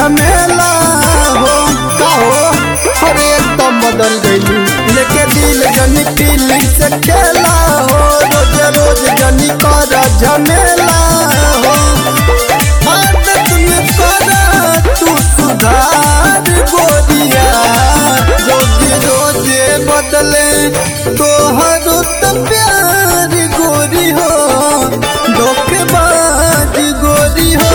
झमेला हो का हो अरे एकदम बदल गई लेके दिल जनी पीली से खेला हो रोज रोज जनी कर झमेला हो आदत में कर तू सुधार गोरिया रोज रोज बदले तोहर तो प्यार गोरी हो धोखेबाज गोरी हो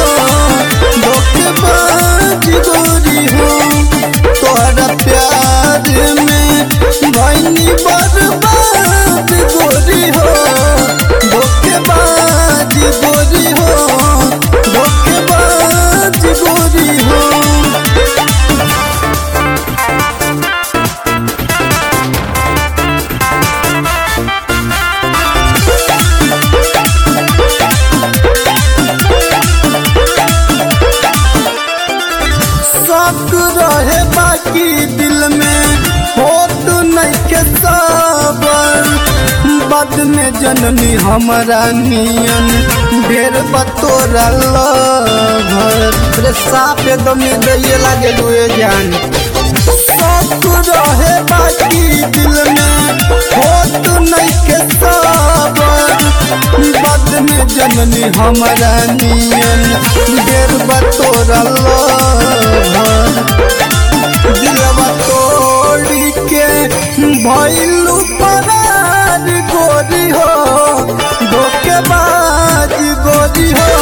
धोखेबाज गोरी हो तोहरा प्यार में भैनी बर्बाद गोरी हो धोखेबाज गोरी हो धोखेबाज गोरी हो शक रहे बाकी दिल में होत नहीं के सबर बाद में जननी हमारा नियन ढेर बतोरा घर रे साफ एकदम दैये लागे लुए जान शक रहे बाकी दिल में होत नहीं के सबर बाद में जननी हमारा नियन ढेर बतोरा दिलवा तोड़ी के भइलू परार गोरी हो धोखेबाज गोरी हो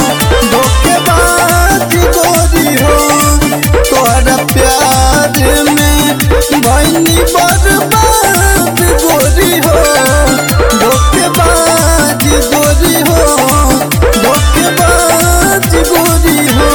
धोखेबाज गोरी हो तोहरा प्यार में भइनी बर्बाद गोरी हो धोखेबाज गोरी हो धोखेबाज गोरी हो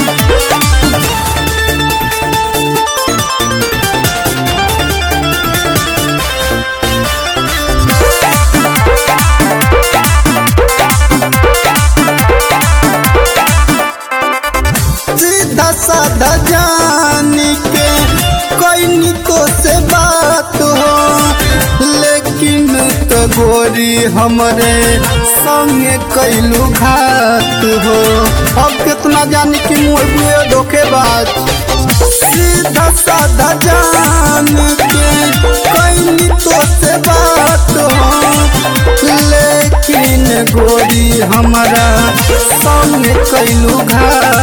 सीधा साधा जानी के कोई तो से बात हो लेकिन तो गोरी हमरे संगे कैलू घात हो अब कितना जानी कि मुझे धोखेबाज सीधा साधा जान के कोई तो से बात हो लेकिन गोरी हमारा संग कैलू घात